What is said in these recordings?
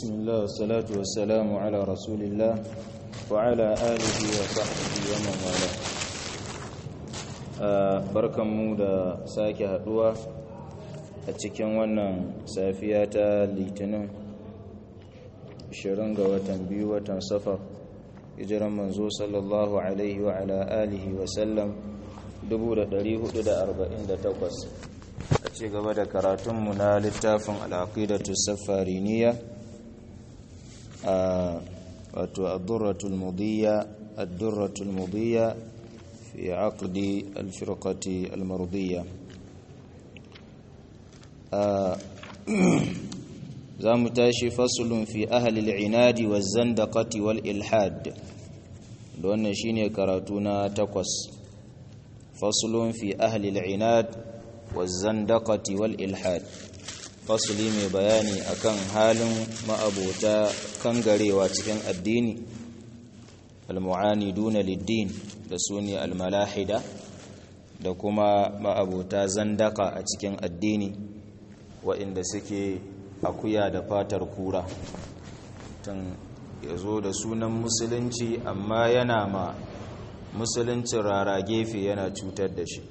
بسم الله والصلاة والسلام على رسول الله وعلى آله وصحبه ومن والاه barkanmu da sake haduwa a cikin wannan safiya ta litinin 20 ga watan biyu watan safar hijiran manzo sallallahu alaihi wa ala alihi wa sallam 1448 a ci gaba da karatunmu na littafin al'aqidatu safariniya a wato ad-durratul mudiyya ad-durratul mudiyya fi aqdi al-firqati al-mardiyya za mu tashi fasulun fi ahli al-inadi waz-zandaqati wal-ilhad da wannan shine karatu na takwas fasulun fi ahli al-inad waz-zandaqati wal-ilhad fasuli mai bayani akan halin ma'abota kangarewa cikin addini al-mu'aniduna lid-din da sune al-malahida da kuma ma'abota zandaka a cikin addini waɗanda suke akuya da fatar kura tun ya zo da sunan musulunci amma yana ma musuluncin rara gefe yana cutar da shi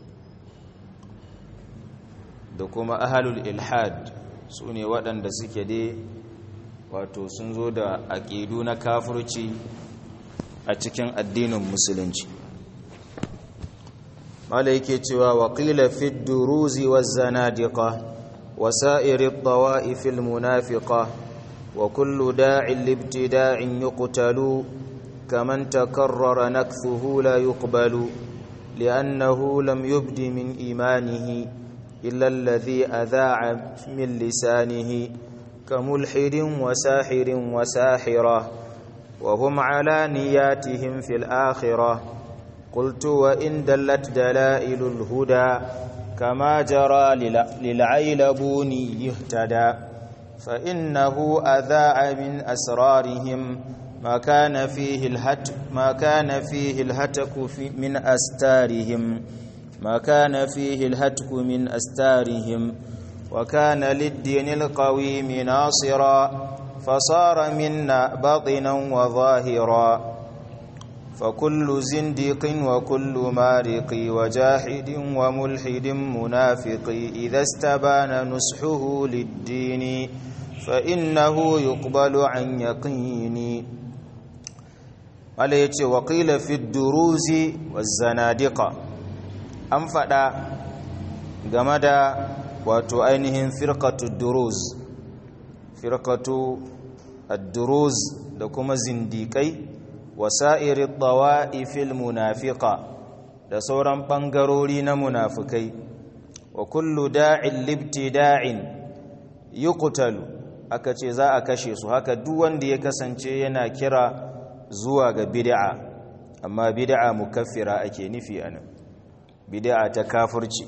da kuma ahalul ilhad su ne waɗanda suke dai wato sun zo da aƙidu na kafurci a cikin addinin musulunci mala yake cewa waƙila fi duruzi wa zanadiqa وسائر الطوائف المنافقة وكل داع لابتداع يقتل كمن تكرر نكثه لا يقبل لأنه لم يبد من إيمانه إلا الذي أذاع من لسانه كملحد وساحر وساحرة وهم على نياتهم في الآخرة قلت وإن دلت دلائل الهدى كما جرى للعيلبون يهتدى فإنه أذاع من أسرارهم ما كان فيه الهتك ما كان فيه الهتك في من أستارهم ما كان فيه الهتك من أستارهم وكان للدين القويم ناصرا فصار منا باطنا وظاهرا فكل زنديق وكل مارق وجاحد وملحد منافق إذا استبان نصحه للدين فإنه يقبل عن يقين عليه وقيل في الدروز والزنادقة أنفدا جمدا وتؤينهم فرقة الدروز فرقة الدروز لكم زنديقي wasa'irin ɗawa'ifil munafika da sauran ɓangarori na munafukai wa kullu da'in libti da'in yi kutalu aka ce za a kashe su haka duk wanda ya kasance yana kira zuwa ga bid'a amma bid'a mukaffira ake nufi a nan bid'a ta kafurci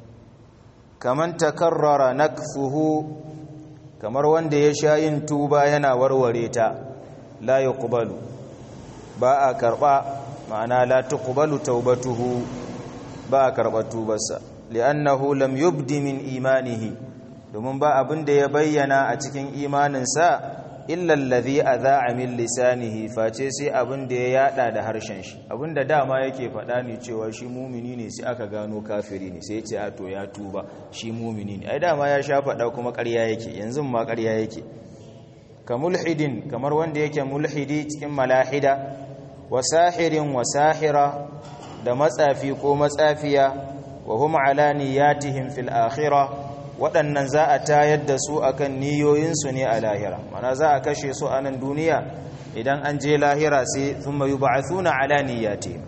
kaman takarrara nakfuhu kamar wanda ya sha yin tuba yana warware ta la yuqbalu ba a karɓa ma'ana la tuqbalu taubatuhu ba a karɓa tubarsa li'annahu lam yubdi min imanihi domin ba abin da ya bayyana a cikin imaninsa illa allazi adha'a min lisanihi face sai abin da ya yada da harshen shi abin da dama yake faɗa ne cewa shi mumini ne sai aka gano kafiri ne sai ya ce a to ya tuba shi mumini ne ai dama ya sha faɗa kuma ƙarya yake yanzu ma ƙarya yake ka mulhidin kamar wanda yake mulhidi cikin malahida wasahirin wasahira da matsafi ko matsafiya wa hum ala niyatihim fil akhirah waɗannan za a tayar da su akan niyoyinsu ne a lahira mana za a kashe su a nan duniya idan an je lahira sai thumma yub'athuna ala niyyatihim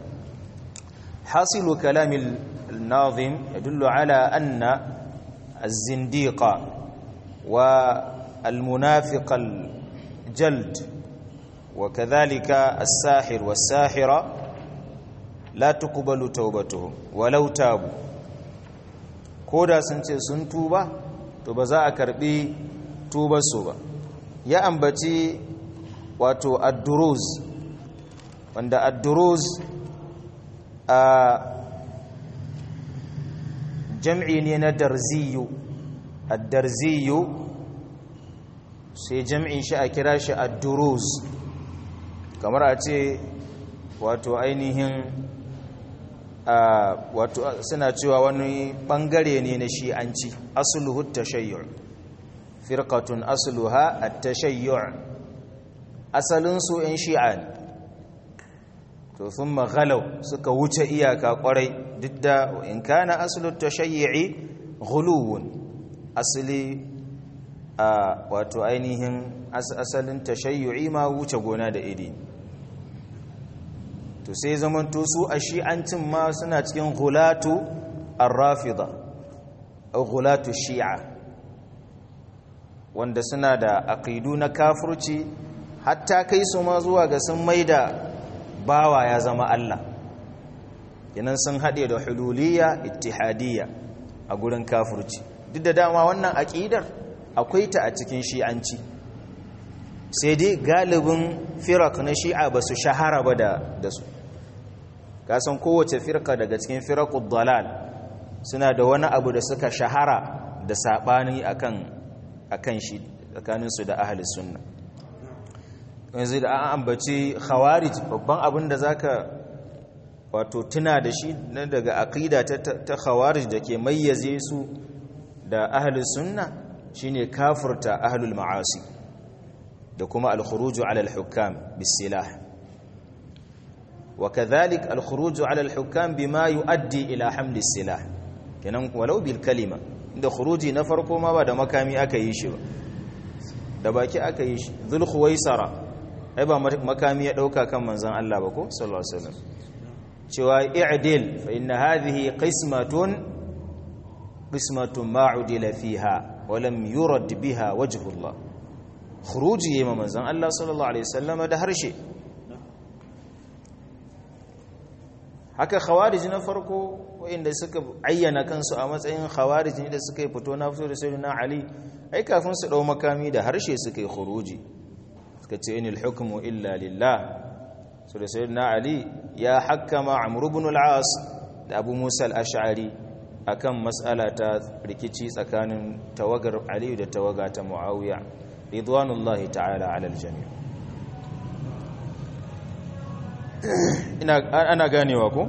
hasilu kalamil nazim yadullu ala anna az-zindiqa wa al-munafiq al-jald وكذلك الساحر والساحرة لا تقبل توبتهم ولو تابوا koda sun ce sun tuba to ba za a karbi tubarsu ba ya ambaci wato adduruz wanda adduruz a jam'i ne na darziyu addarziyu sai jam'in shi a kira shi ad-duruz kamar a ce wato ainihin wato suna cewa wani bangare ne na shi'anci asluhu tashayyu' firqatun asluha at-tashayyu' asalin su in shi'a ne to thumma ghalaw suka wuce iyaka kwarai duk da in kana aslu at-tashayyu'i ghuluwun asli wato ainihin asalin tashayyu'i ma wuce gona da iri to sai zamanto su a shi'ancin ma suna cikin gulatu ar-rafida au gulatu shi'a wanda suna da aqidu na kafirci hatta kai su ma zuwa ga sun maida bawa ya zama Allah yanan sun haɗe da hululiyya ittihadiyya a gurin kafirci duk da dama wannan aqidar akwai ta a cikin shi'anci sai dai galibin firak na shi'a ba su shahara ba da su kasan kowace firka daga cikin firakun dalal suna da wani abu da suka shahara da saɓani a kan shi tsakaninsu da ahalis sunna yanzu da an ambaci khawarij babban abin da zaka wato tuna da shi na daga aqida ta khawarij da ke mayyaze su da ahalis sunna shine kafirta ahlul ma'asi da kuma al-khuruju ala al-hukam bis-silah wa kadhalik al-khuruju ala al-hukam bima yuaddi ila hamli as-silah kenan walau bil kalima inda khuruji na farko ma ba da makami aka yi shi ba da baki aka yi shi dhul khuwaisara ai ba makami ya dauka kan manzon Allah ba ko sallallahu alaihi wasallam cewa i'dil fa inna hadhihi qismatun qismatun ma'udila fiha wa lam yurad biha wajhu Allah khuruji yema manzon Allah sallallahu alaihi wasallam da harshe haka khawarij na farko wanda suka ayyana kansu a matsayin khawarij ne da suka fito na fito da sayyidina Ali ai kafin su dau makami da harshe suka yi khuruji suka ce inil hukmu illa lillah so da sayyidina Ali ya hakkama Amr ibn al-As da Abu Musa al-Ash'ari akan mas'ala ta rikici tsakanin tawagar Ali da tawaga ta Muawiya ridwanullahi ta'ala 'ala al-jami' ina ana ganewa ko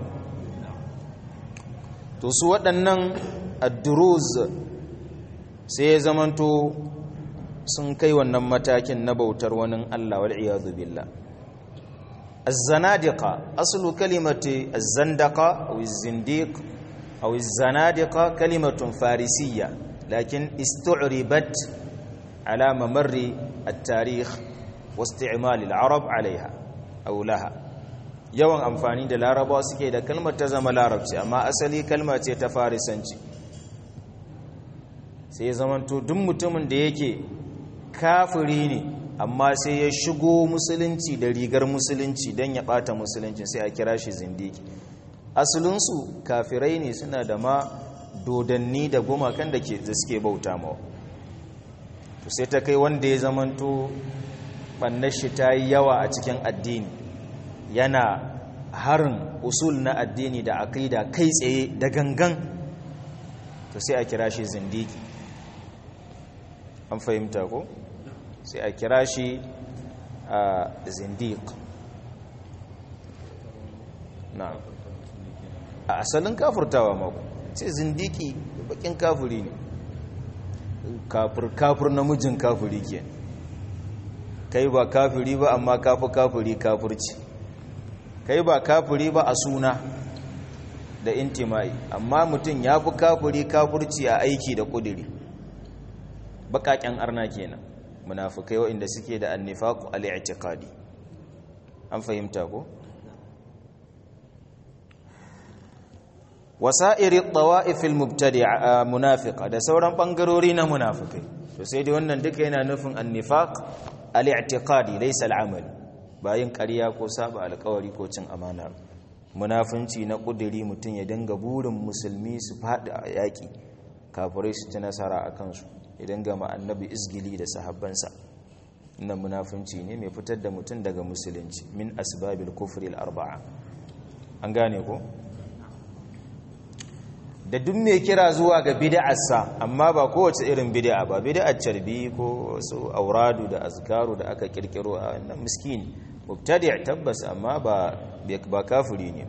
to su waɗannan ad-duruz sai ya zamanto sun kai wannan matakin na bautar wani Allah wal iyadu billah az-zanadiqa aslu kalimati az-zandaqa aw az-zindiq أو الزنادقة كلمة فارسية لكن استعربت على ممر التاريخ واستعمال العرب عليها أو لها yawan amfani da larabawa suke da kalmar ta zama larabci amma asali kalma ce ta farisanci sai zamanto duk mutumin da yake kafiri ne amma sai ya shigo musulunci da rigar musulunci don ya bata musulunci sai a kira shi zindiki asalinsu kafirai ne suna da ma dodanni da gumakan da suke bauta mawa to sai ta kai wanda ya zamanto ɓannar shi ta yi yawa a cikin addini yana harin usul na addini da aƙida kai tsaye da gangan to sai a kira shi zindiki an fahimta ko sai a kira shi a zindik na'am a asalin kafurtawa mako ce zindiki bakin kafuri ne kafur kafur namijin kafuri ke kai ba kafuri ba amma kafu kafuri kafurci kai ba kafuri ba a suna da intimai amma mutum ya fi kafuri kafurci a aiki da kudiri bakaken arna kenan munafukai waɗanda suke da annifaqu al-i'tiqadi an fahimta ko wasa'iri tawa'ifil mubtadi'a munafiqa da sauran bangarori na munafikai to sai dai wannan duka yana nufin annifaq al-i'tiqadi laysa al-amal bayin ƙarya ko saba alƙawari ko cin amana munafunci na kudiri mutun ya dinga burin musulmi su fadi a yaki kafirai su ci nasara a kansu ya dinga ma annabi izgili da sahabbansa wannan munafunci ne mai fitar da mutun daga musulunci min asbabil kufri al-arba'a an gane ko da duk mai kira zuwa ga bid'arsa amma ba kowace irin bid'a ba bid'ar carbi ko wasu auradu da azkaru da aka kirkiro a wannan miskini mubtadi' tabbas amma ba ba kafiri ne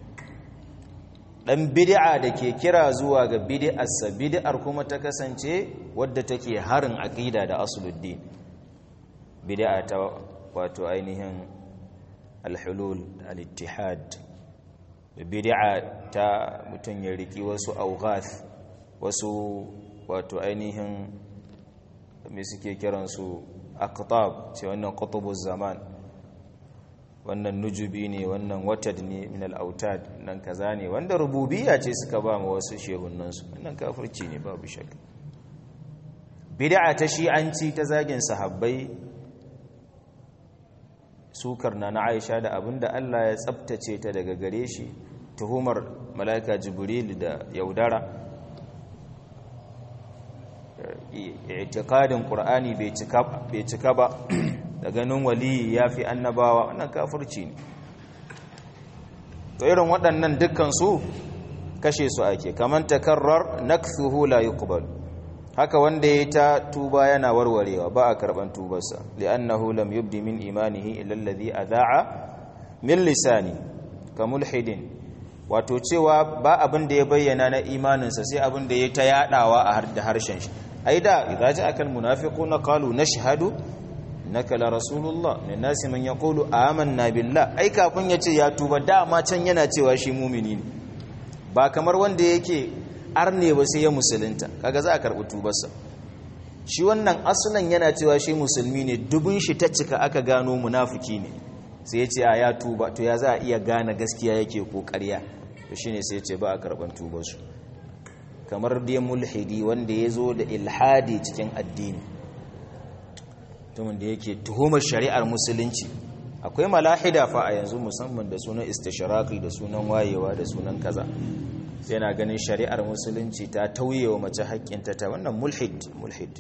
dan bid'a da ke kira zuwa ga bid'arsa bid'ar kuma ta kasance wadda take harin aqida da asuluddin bid'a ta wato ainihin al-hulul al-ittihad bid'a ta mutum ya riki wasu awghath wasu wato ainihin me suke kiransu aqtab ce wannan qutubuz zaman wannan nujubi ne wannan watad ne min al-autad nan kaza ne wanda rububiyya ce suka ba mu wasu shehunnansu wannan kafirci ne babu shakka bid'a ta shi'anci ta zagin sahabbai sukar na na Aisha da abinda Allah ya tsabtace ta daga gare shi tuhumar malaika jibril da yaudara i'tiqadin qur'ani bai cika bai cika ba da ganin waliyi yafi annabawa wannan kafirci ne to irin waɗannan dukkan su kashe su ake kaman takarrar nakthuhu la yuqbal haka wanda ya ta tuba yana warwarewa ba a karban tubarsa li'annahu lam yubdi min imanihi illa alladhi adha'a min lisani ka mulhidin wato cewa ba abin da ya bayyana na imaninsa sai abin da ya ta yadawa a da harshen shi ai da idza ja'aka almunafiquna qalu nashhadu innaka la rasulullah min nasi man yaqulu amanna billah ai kafin ya ce ya tuba dama can yana cewa shi mumini ne ba kamar wanda yake arne ba sai ya musulunta kaga za a karɓi tubarsa shi wannan asulan yana cewa shi musulmi ne dubun shi ta cika aka gano munafiki ne sai ya ce a ya tuba to ya za a iya gane gaskiya yake ko ƙarya to shine sai ya ce ba a karɓan tubarsu kamar dai mulhidi wanda ya zo da ilhadi cikin addini mutumin da yake tuhumar shari'ar musulunci akwai malahida fa a yanzu musamman da sunan istishraqi da sunan wayewa da sunan kaza sai na ganin shari'ar musulunci ta tauye wa mace haƙƙinta ta wannan mulhid mulhid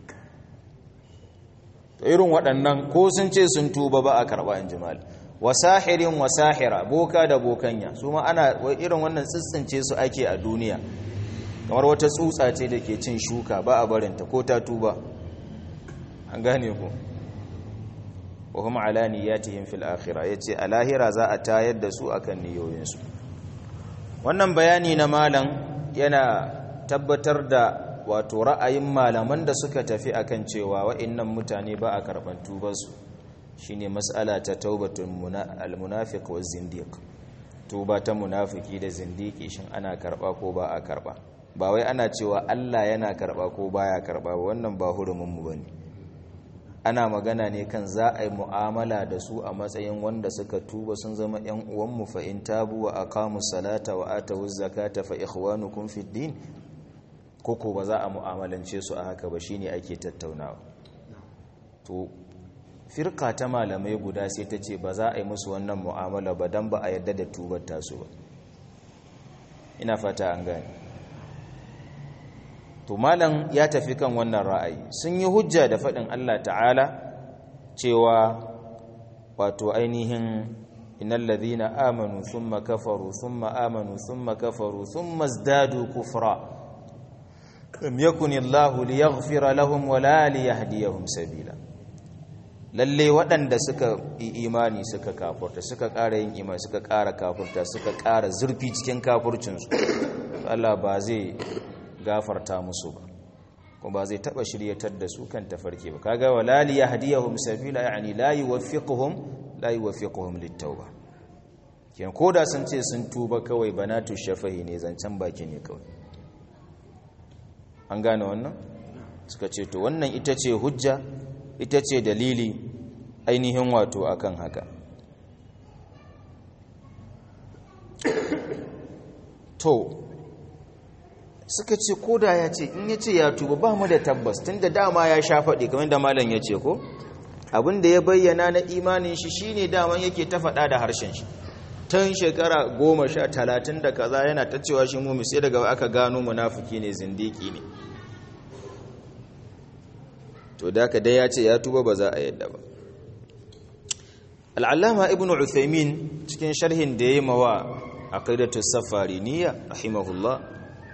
to irin waɗannan ko sun ce sun tuba ba a karɓa in jimal wasahirin wasahira boka da bokanya su ma ana irin wannan tsitsince su ake a duniya kamar wata tsutsa ce da ke cin shuka ba a barinta ko ta tuba an gane ku wa hum ala niyyatihim fil akhirah yace a lahira za a tayar da su akan niyoyinsu wannan bayani na malam yana tabbatar da wato ra'ayin malaman da suka tafi akan cewa wa'annan mutane ba a karban tubarsu shine mas'ala ta taubatul almunafiq wa zindiq tuba ta munafiki da zindiki shin ana karba ko ba a karba ba wai ana cewa Allah yana karba ko baya karba ba wannan ba hurumin mu bane ana magana ne kan za a yi mu'amala da su a matsayin wanda suka tuba sun zama ‘yan uwanmu fa in tabu wa aqamu salata wa atawu zakata fa ikhwanukum fid din koko ba za a mu'amalance su a haka ba shine ake tattaunawa to firka ta malamai guda sai ta ce ba za a yi musu wannan mu'amala ba dan ba a yarda da tubar tasu ba ina fata an gane to malam ya tafi kan wannan ra'ayi sun yi hujja da faɗin Allah ta'ala cewa wato ainihin innal ladhina amanu thumma kafaru thumma amanu thumma kafaru thumma izdadu kufra lam yakun Allahu liyaghfira lahum wa la liyahdiyahum sabila lalle waɗanda suka yi imani suka kafurta suka ƙara yin imani suka ƙara kafurta suka ƙara zurfi cikin kafurcinsu Allah ba zai gafarta musu ba kuma ba zai taba shiryatar da su kan tafarki ba kaga wala li yahdihum sabila yani la yuwaffiquhum la yuwaffiquhum litauba kin koda sun ce sun tuba kawai banatu shafahi ne zancen baki ne kawai an gane wannan suka ce to wannan ita ce hujja ita ce dalili ainihin wato akan haka to suka ce koda ya ce in ya ce ya tuba ba mu da tabbas tun da dama ya sha faɗi kamar da malam ya ce ko abin da ya bayyana na imanin shi shine daman yake ta faɗa da harshen shi tun shekara goma sha talatin da kaza yana ta cewa shi mummi sai daga aka gano munafiki ne zindiki ne to da ka dai ya ce ya tuba ba za a yadda ba al'allama ibn uthaymin cikin sharhin da ya yi mawa aqidatu safariniya rahimahullah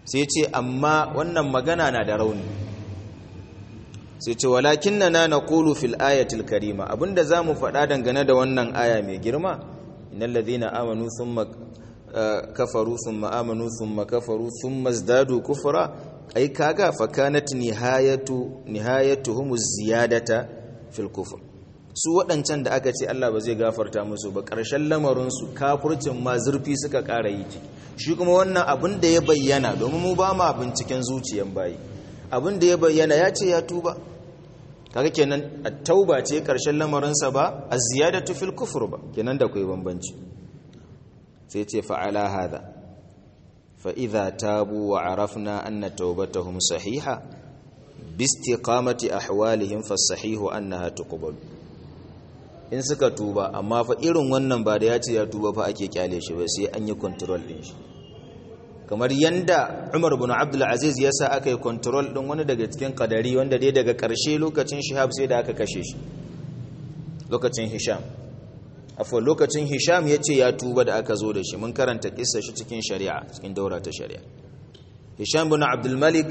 sai ce amma wannan magana na da rauni sai ce walakinna na naqulu fil ayatil karima abinda zamu faɗa dangane da wannan aya mai girma innal ladhina amanu thumma kafaru thumma amanu thumma kafaru thumma izdadu kufra ai kaga fa kanat nihayatu nihayatuhum ziyadata fil kufr su waɗancan da aka ce Allah ba zai gafarta musu ba ƙarshen lamarinsu kafurcin ma zurfi suka ƙara yi ciki shi kuma wannan abin da ya bayyana domin mu ba ma binciken zuciyan bayi abin da ya bayyana ya ce ya tuba kaga kenan tauba ce ƙarshen lamarinsa ba a ziyadatu fil kufur ba kenan da kai bambanci sai ce fa'ala hada fa idza tabu wa arafna anna tawbatahum sahiha bi istiqamati ahwalihim fa sahihu annaha tuqbalu in suka tuba amma fa irin wannan ba da ya ce ya tuba fa ake kyale shi ba sai an yi control din shi kamar yanda Umar bin Abdul Aziz ya sa aka yi control din wani daga cikin kadari wanda dai daga karshe lokacin Shihab sai da aka kashe shi lokacin Hisham afwa lokacin Hisham ya ce ya tuba da aka zo da shi mun karanta kissa shi cikin shari'a cikin daura ta shari'a Hisham bin Abdul Malik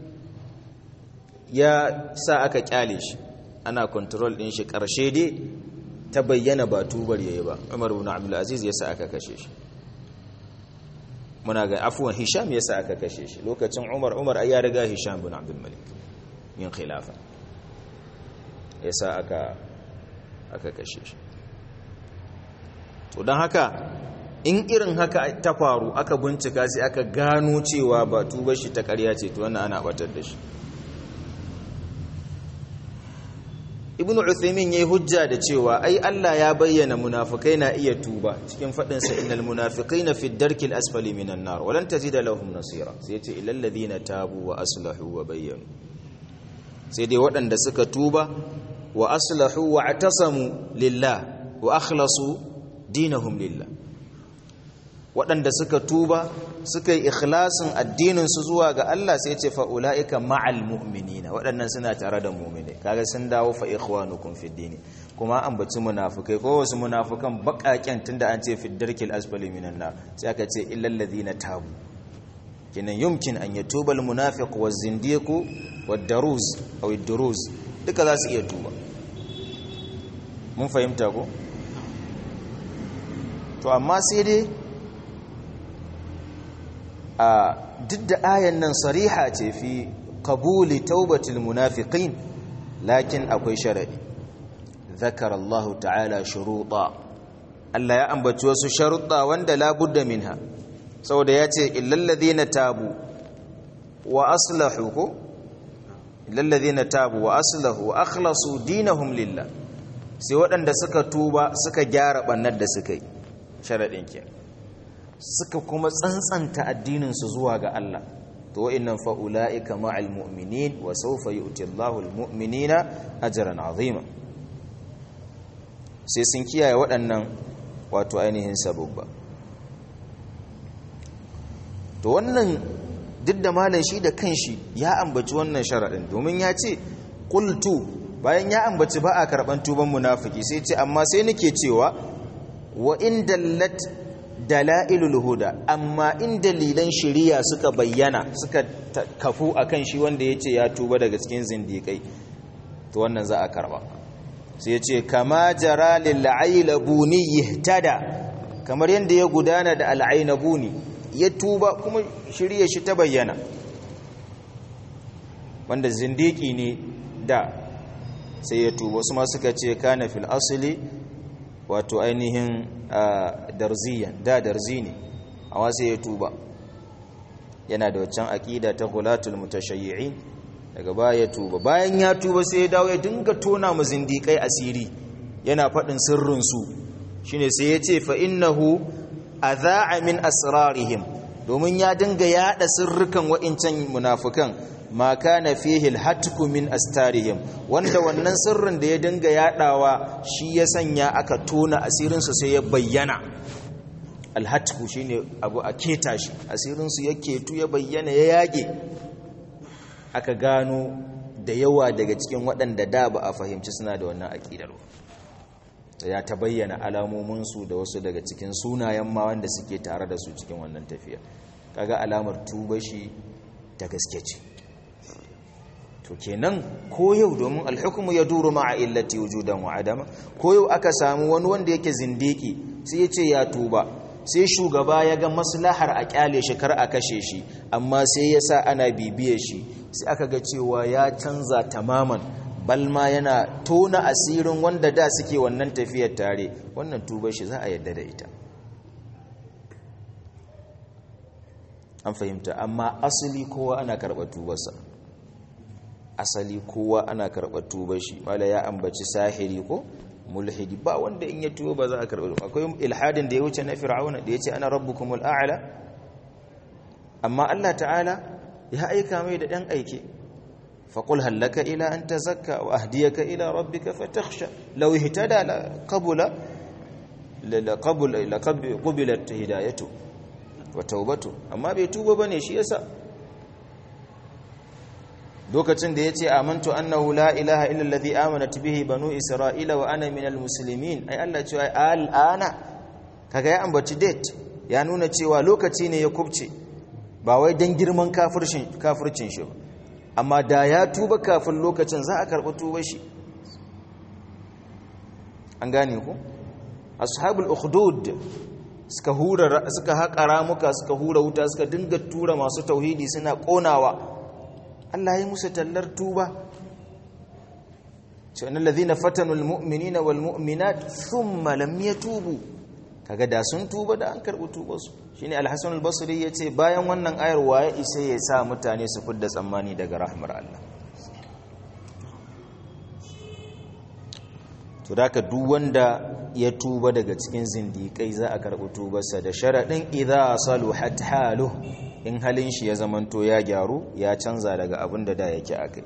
ya sa aka kyale shi ana control din shi karshe dai ta bayyana ba tubar yayi ba Umar ibn Abdul Aziz yasa aka kashe shi muna ga afwan Hisham yasa aka kashe shi lokacin Umar Umar ai ya riga Hisham ibn Abdul Malik yin khilafa yasa aka aka kashe shi to dan haka in irin haka ta faru aka bincika sai aka gano cewa ba tubar shi ta ƙarya ce to wannan ana batar da shi ibnu uthaymin yayi hujja da cewa ai Allah ya bayyana munafikai na iya tuba cikin fadin sa innal munafiqina fi darkil asfali minan nar walan tajida lahum nasira sai yace illal ladina tabu wa aslahu wa bayyanu sai dai waɗanda suka tuba wa aslahu wa atasamu lillah wa akhlasu dinahum lillah waɗanda suka tuba suka yi ikhlasin addininsu zuwa ga Allah sai ce fa'ula'ika ma'al mu'minina waɗannan suna tare da mu'mini kaga sun dawo fa ikhwanukum fi dini kuma an baci munafukai ko wasu munafukan baƙaƙen tunda an ce fi darkil asfali minan nar sai aka ce illal ladina tabu kinan yumkin an yatuba al munafiq wa zindiqu wad daruz aw ad duruz duka za su iya tuba mun fahimta ko to amma sai dai a duk da ayan nan sariha ce fi qabuli taubatil munafiqin lakin akwai sharadi zakar Allah ta'ala shuruta Allah ya ambaci wasu sharuɗa wanda la budda minha saboda ya ce illal ladina tabu wa aslahu ko illal ladina tabu wa aslahu wa akhlasu dinahum lillah sai waɗanda suka tuba suka gyara bannar da suka yi sharadin kenan suka kuma tsantsanta addininsu zuwa ga Allah to wa'annan fa ulaika ma'al mu'minin wa sawfa yu'ti Allahu al-mu'minina ajran 'azima sai sun kiyaye waɗannan wato ainihin sababba to wannan duk da malam shi da kanshi ya ambaci wannan sharadin domin ya ce qultu bayan ya ambaci ba a karban tuban munafiki sai ce amma sai nake cewa wa in dallat dala'ilul huda amma in dalilan shari'a suka bayyana suka kafu akan shi wanda yace ya tuba daga cikin zindikai to wannan za a karba sai yace kama jara lil ailabuni yihtada kamar yanda ya gudana da al ainabuni ya tuba kuma shari'a shi ta bayyana wanda zindiki ne da sai ya tuba wasu ma suka ce kana fil asli wato ainihin darziyan da darzi ne a wasu ya tuba yana da waccan aƙida ta gulatul mutashayyi'in daga baya ya tuba bayan ya tuba sai ya dawo ya dinga tona mu zindiƙai asiri yana faɗin sirrinsu shine sai ya ce fa innahu adha'a min asrarihim domin ya dinga yaɗa sirrukan wa'incan munafukan ma kana fihi alhatku min astarihim wanda wannan sirrin da ya dinga yadawa shi ya sanya aka tona asirin su sai ya bayyana alhatku shine abu a keta shi asirin su ya ketu ya bayyana ya yage aka gano da yawa daga cikin waɗanda da ba a fahimci suna da wannan aqidar ya ta bayyana alamomin su da wasu daga cikin sunayen ma wanda suke tare da su cikin wannan tafiya kaga alamar tuba shi ta gaske ce to kenan ko yau domin alhukumu ya duru ma'a illati wujudan wa adama ko yau aka samu wani wanda yake zindiki sai ya ce ya tuba sai shugaba ya ga maslahar a kyale shi kar a kashe shi amma sai ya sa ana bibiye shi sai aka ga cewa ya canza tamaman balma yana tona asirin wanda da suke wannan tafiyar tare wannan tuba shi za a yadda da ita an fahimta amma asali kowa ana karɓar tubarsa asali kowa ana karɓar tubar shi mala ya ambaci sahiri ko mulhidi ba wanda in ya tuba ba za a karɓar akwai ilhadin da ya wuce na fir'auna da ya ce ana rabbukumul a'la amma Allah ta'ala ya aika mai da ɗan aike فقل هل لك إلى أن تزكى وأهديك إلى ربك فتخشى لو اهتدى لقبل لقبل قبلت هدايته وتوبته أما بيتوب بني شي يسا lokacin da yace amantu annahu la ilaha illa allazi amanat bihi banu isra'ila wa ana minal muslimin ai Allah cewa al'ana kaga ya ambaci date ya nuna cewa lokaci ne ya kubce ba wai dan girman kafircin kafircin shi ba amma da ya tuba kafin lokacin za a karɓi tuba shi an gane ku ashabul ukhdud suka hura suka haƙa ramuka suka hura wuta suka dinga tura masu tauhidi suna ƙonawa Allah ya musu tallar tuba cewa alladhina fatanu almu'minina walmu'minat thumma lam yatubu kaga da sun tuba da an karɓi tubarsu shine al-Hasan al-Basri yace bayan wannan ayar waye isa ya sa mutane su fidda tsammani daga rahmar Allah to daka duk wanda ya tuba daga cikin zindikai za a karɓi tubarsa da sharadin idza saluhat halu in halin shi ya zamanto ya gyaru ya canza daga abin da da yake akai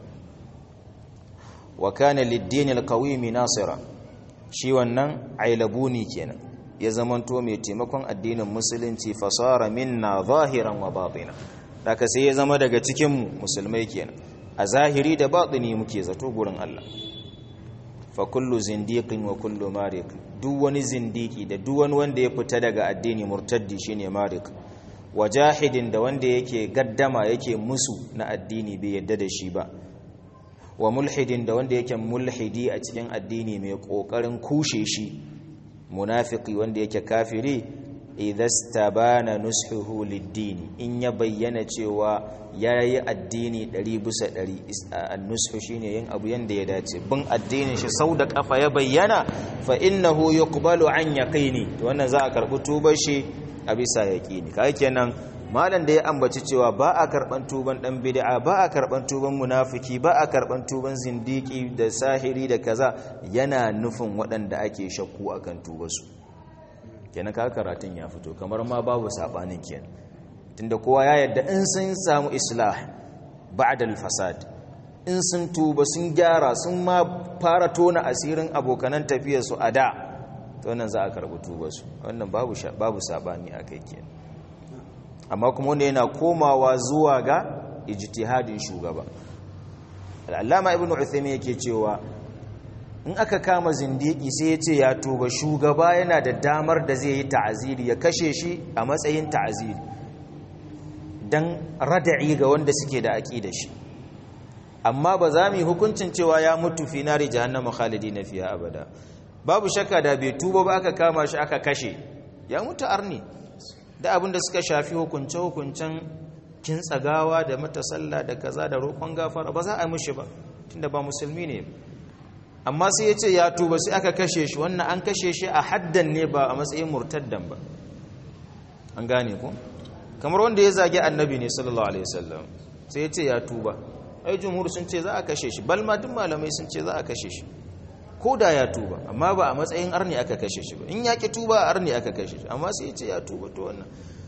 wa kana lid-din al-qawimi nasira shi wannan ailabuni kenan ya zamanto mai taimakon addinin musulunci fasara minna zahiran wa batina daga sai ya zama daga cikin musulmai kenan a zahiri da batini muke zato gurin Allah fa kullu zindiqin wa kullu marik duk wani zindiki da duk wani wanda ya fita daga addini murtaddi shine marik wa jahidin da wanda yake gaddama yake musu na addini bai yadda da shi ba wa mulhidin da wanda yake mulhidi a cikin addini mai kokarin kushe shi munafiki wanda yake kafiri idastabana nushuhu lid-din in ya bayyana cewa yayi addini 100 bisa 100 an-nushu shine yin abu yanda ya dace bin addinin shi sau da kafa ya bayyana fa innahu yuqbalu an yaqini to wannan za a karbi tubar shi a bisa yaqini kai kenan malam da ya ambaci cewa ba a karban tuban dan bid'a ba a karban tuban munafiki ba a karban tuban zindiki da sahiri da kaza yana nufin waɗanda ake shakku akan tubarsu kenan ka karatun ya fito kamar ma babu sabanin kenan tunda kowa ya yadda in sun samu islah ba'da al-fasad in sun tuba sun gyara sun ma fara tona asirin abokanan tafiyar su a da to wannan za a karbi tubarsu wannan babu babu sabani akai kenan amma kuma wanda yana komawa zuwa ga ijtihadin shugaba al'allama ibn uthaymin yake cewa in aka kama zindiki sai ya ce ya tuba shugaba yana da damar da zai yi ta'aziri ya kashe shi a matsayin ta'aziri dan rada'i ga wanda suke da da shi amma ba za mu yi hukuncin cewa ya mutu fi nari jahannama khalidina fiha abada babu shakka da bai tuba ba aka kama shi aka kashe ya mutu arni da abin da suka shafi hukunce-hukuncen kintsagawa da matasalla da kaza da roƙon gafara ba za a mishi ba tunda ba musulmi ne amma sai ya ce ya tuba sai aka kashe shi wannan an kashe shi a haddan ne ba a matsayin murtaddan ba an gane ku kamar wanda ya zage annabi ne sallallahu alaihi wasallam sai ya ce ya tuba ai jumhur sun ce za a kashe shi balma duk malamai sun ce za a kashe shi ko da ya tuba amma ba a matsayin arni aka kashe shi ba in ya ki tuba a arni aka kashe shi amma sai ya ce ya tuba to wannan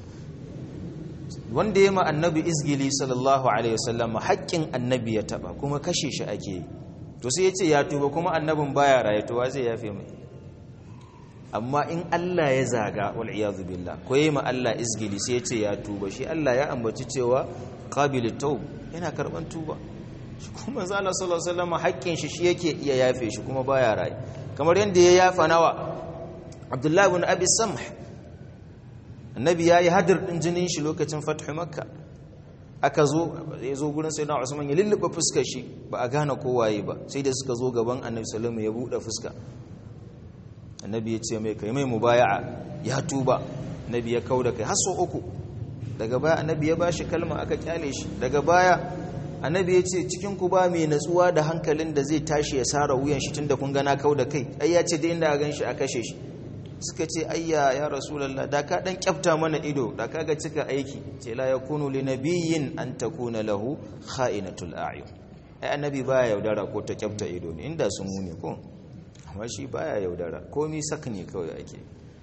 wanda ya ma annabi izgili sallallahu alaihi wasallam haƙƙin annabi ya taba kuma kashe shi ake yi to sai ya ce ya tuba kuma annabin baya raye to wa zai yafe mai amma in Allah ya zaga wal iyadu billah ko yayi ma Allah izgili sai ya ce ya tuba shi Allah ya ambaci cewa qabilut tawb yana karban tuba shi kuma zala sallallahu alaihi wasallam haƙƙin shi shi yake iya yafe shi kuma baya raye kamar yanda ya yafa nawa Abdullah ibn Abi Samh annabi yayi hadir din jinin shi lokacin fathu makka aka zo ya zo gurin sayyidina usman ya lulluɓe fuskar shi ba a gane kowaye ba sai da suka zo gaban annabi sallallahu ya buɗe fuska annabi ya ce mai kai mai mubaya'a ya tuba annabi ya kauda kai har sau uku daga baya annabi ya bashi kalma aka kyale shi daga baya annabi ya ce cikin ku ba mai natsuwa da hankalin da zai tashi ya sara wuyan shi tunda kun gana kauda kai ai ya ce da inda a ganshi a kashe shi suka ce ayya ya rasulullah da ka dan kyafta mana ido da kaga cika aiki ce la yakunu li nabiyyin an takuna lahu kha'inatul a'yun ai annabi baya yaudara ko ta kyafta ido ne inda sun mune ko amma shi baya yaudara komi sak ne kawai ake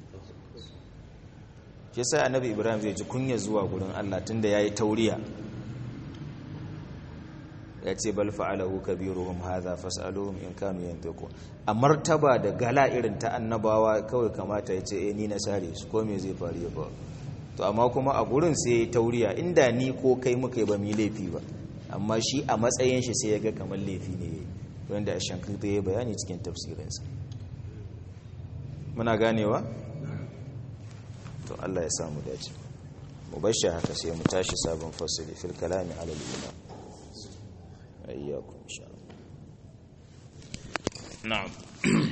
shi sai annabi ibrahim zai ji kunya zuwa gurin Allah tunda yayi tauriya ya ce bal fa'alahu kabiruhum hadha fas'aluhum in kanu yantiqu a martaba da gala irin ta annabawa kawai kamata ya ce eh ni na sare su ko me zai faru ya ba to amma kuma a gurin sai ya tauriya inda ni ko kai muka yi ba mu laifi ba amma shi a matsayin shi sai ya ga kamar laifi ne wanda shankirta ya bayani cikin tafsirinsa muna ganewa to Allah ya samu dace mu bar shi haka sai mu tashi sabon fasili fil kalami ala al-iman ayyakum insha Allah na'am